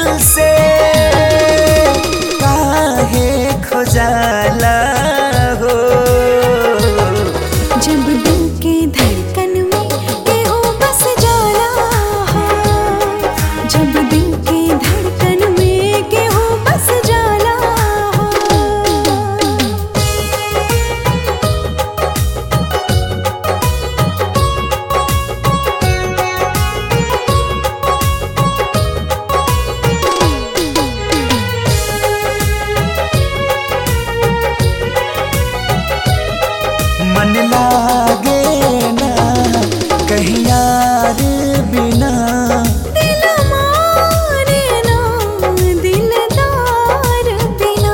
से काहे खोजाला हो जब दिल के धड़कन में केहू बस जाला हो जब दिल के धड़कन में केहू बस जाला हो मन लागे ना कहीं यार बिना दिल मारे ना दिलदार बिना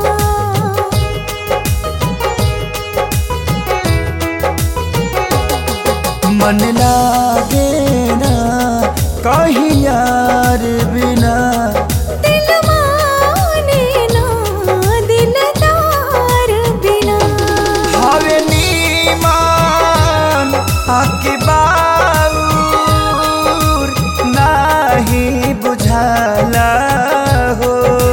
मन लागे ना कहीं यार बिना दिल माने ना दिलदार बिना हवे नीमान आके बाऊर नाही बुझाला हो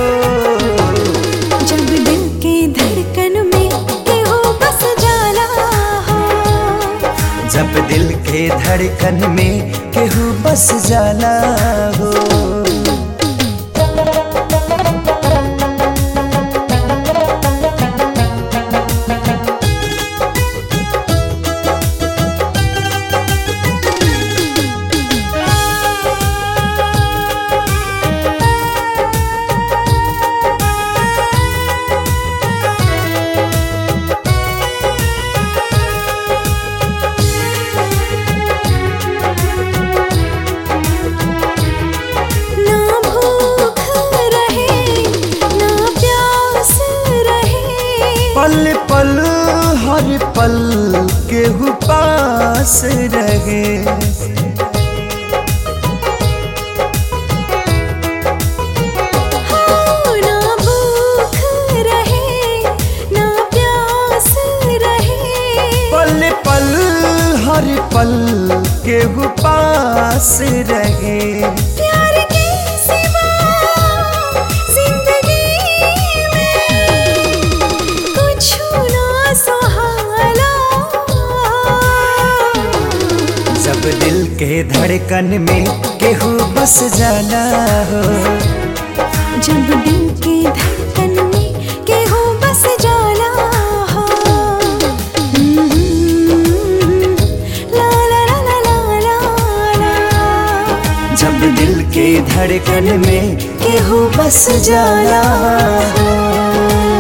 जब दिल के धड़कन में केहू बस जाला हो जब दिल के धड़कन में केहू बस जाला हो ना भूख रहे ना प्यास रहे पल पल हर पल केहू पास रहे हो ना भूख रहे ना प्यास रहे पल पल हर पल केहू पास रहे प्यार के सिवा जिंदगी में कुछ ना सहाला जब दिल के धड़कन में केहू बस जाला हो जब दिल के धड़कन में केहू बस जाला हो ला ला ला ला ला ला ला जब दिल के धड़कन में केहू बस जाला हो